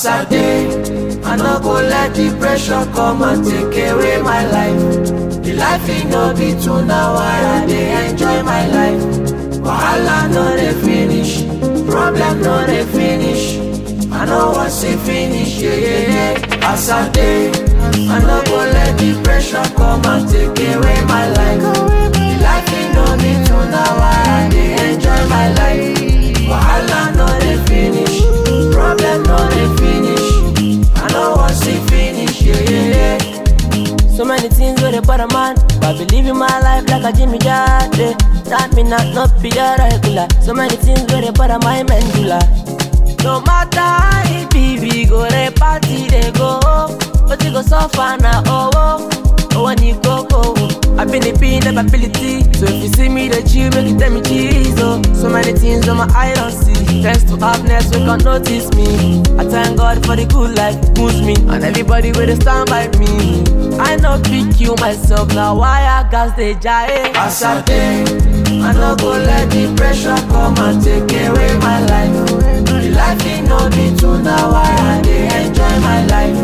As I dey, I no go let depression come and take away my life. The life e no be two now, I dey enjoy my life. Wahala no dey finish, problem no dey finish. I no wan see finish, yeah, yeah, yeah. As I dey, I no go let depression come and take away my life. The life e no be two now, I dey enjoy my life. Wahala no dey finish, problem no dey finish. I no wan see finish, yeah, yeah, yeah. So many things where they bother man But believe in my life like a Jimmy Jade That me not not be a regular So many things where they bother my medulla No matter how it be We go they party they go But you go suffer now oh oh Oh when you go go I been the pain of ability So if you see me the chill make you tell me cheese oh So many things on my eye don't see Thanks to happiness we can notice me I thank God for the good life moves me And everybody will stand by me I no pick you myself now why I gas they jive As I dey, I no go let depression come and take away my life. The life e no be two now, I dey enjoy my life.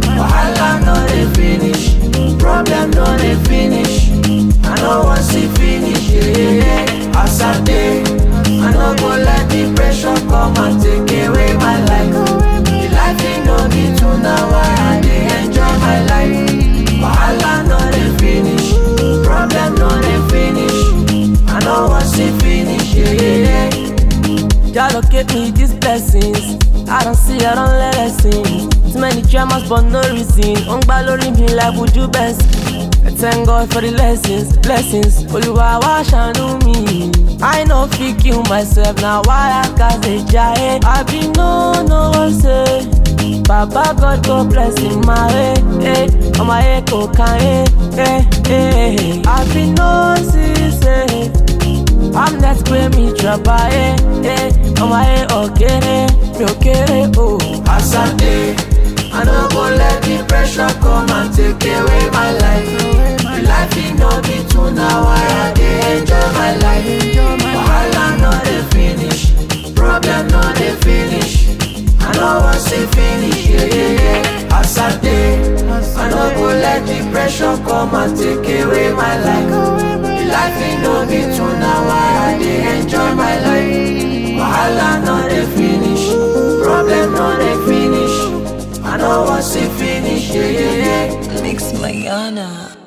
Wahala no dey finish, problem no dey finish. I no wan see finish, yeah, yeah, yeah. As I dey, I no go let depression come and take away my life. The life e no be two now, I dey enjoy my life. Wahala no dey finish, problem no dey finish. I no wan see finish, yeah, yeah, yeah. Jah locate me these blessings. I don't see, I don't let lessons. Too many dramas, but no reason. On glory me like would you best. I thank God for the lessons, blessings. Oluwa wa shanu me. I know fit kill myself now. Why I got the giant? I be no no one say. Baba God go bless in my way. Eh, on my echo can eh, eh, eh. I be no see say. I'm not pé mi trabalhé, eh, ọmọ ayé ọ̀kẹ́rẹ́, mi ò kéré o. As I dey, I no go let depression come and take away my life. The life e no be two now, I dey enjoy my life. Wahala no dey finish, problem no dey finish. I no wan see finish, yeah, yeah, yeah. As I dey, I no go let depression come and take away my life. The life e no be two now, I dey enjoy my life. Wahala no dey finish, problem no dey finish. I no wan see finish, yeah, yeah, yeah. Mix Mayana.